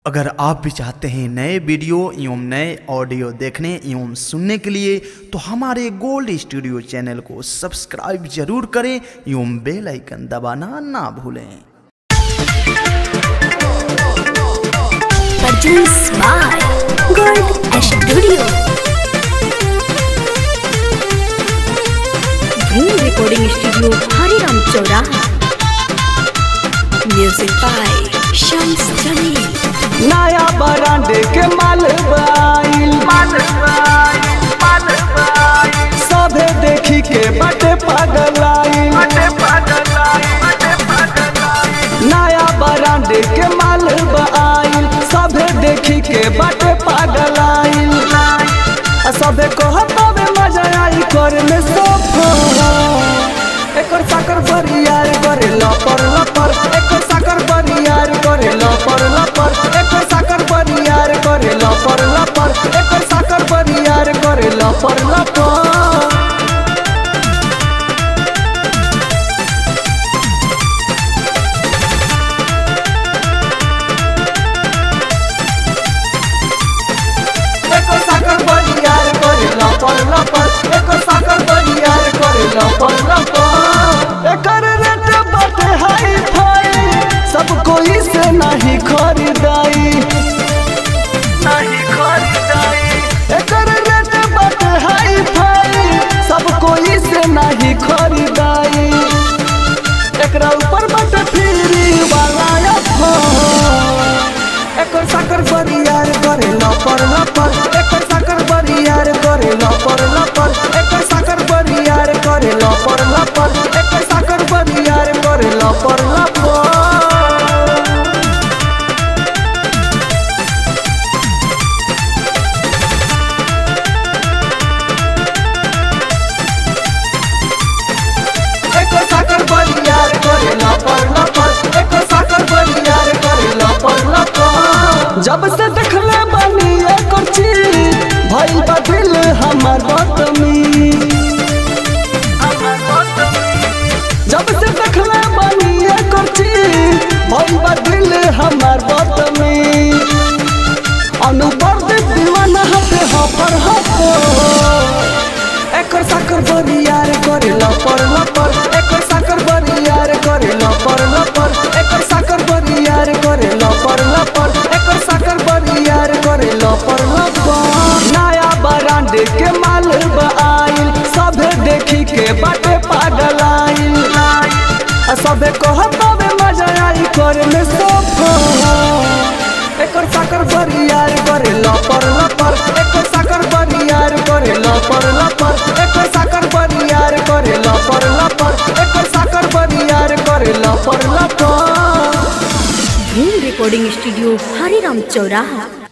अगर आप भी चाहते हैं नए वीडियो एवं नए ऑडियो देखने एवं सुनने के लिए तो हमारे गोल्ड स्टूडियो चैनल को सब्सक्राइब जरूर करें एवं बेल आइकन दबाना ना भूलें produced by Gold Studio. Green Recording Studio, Hariram Choraha. Music by Shams Jamil. नया बरांडे के माल बाइल सभे देखी के बटे पगलाइल नया बरांडे के माल बाइल सभे देखी के बटे पगलाइल आ सभे कहतावे मजा आई कर में सोफा एकर साकर बरियार करे लपर लपर एकर साकर बरियार करे लपर लपर एकर साकर बरियार करे लपर लपर एकर साकर बरियार करे लपर लपर एकर साकर बरियार करे लपर लपर एकर साकर बरियार करे लपर लपर एकर रेट बाटे हाई फाई सब कोई से नहीं खरीदाई नहीं खरीदाई एकर रेट बाटे हाई फाई सब कोई से नहीं खरीदाई एकरा ऊपर बाटे फ्री वाला ऑफर एकर साकर बरियार करे लपर लपर एकर साकर बरियार करे लपर लपर एकर साकर बरियार करे लपर लपर एकर साकर बरियार करे लपर लपर एकर साकर बरियार करे लपर लपर एकर साकर बरियार करे लपर लपर जब से देखले बानी एकर चीज भइल बा दिल हमर बदमी जब से देखले बानी एकर चीज भइल बा दिल हमर बदमी अनुपर दे दीवाना हते हफर हफर एकर साकर बरियार करे लपर लपर एकर साकर बरियार करे लपर लपर एकर साकर बरियार करे लपर लपर एकर साकर बरियार करे लपर लपर नया बरांडे के माल आइल सभे देखी के बाटे पागल आइल आ सभे कहतावे मजा आई करे में सोफा एकर साकर बरियार करे लपर लपर एकर साकर बरियार करे लपर लपर एकर साकर बरियार करे लपर लपर एकर साकर बरियार करे लपर लपर Green Recording Studio, Hariram Choraha.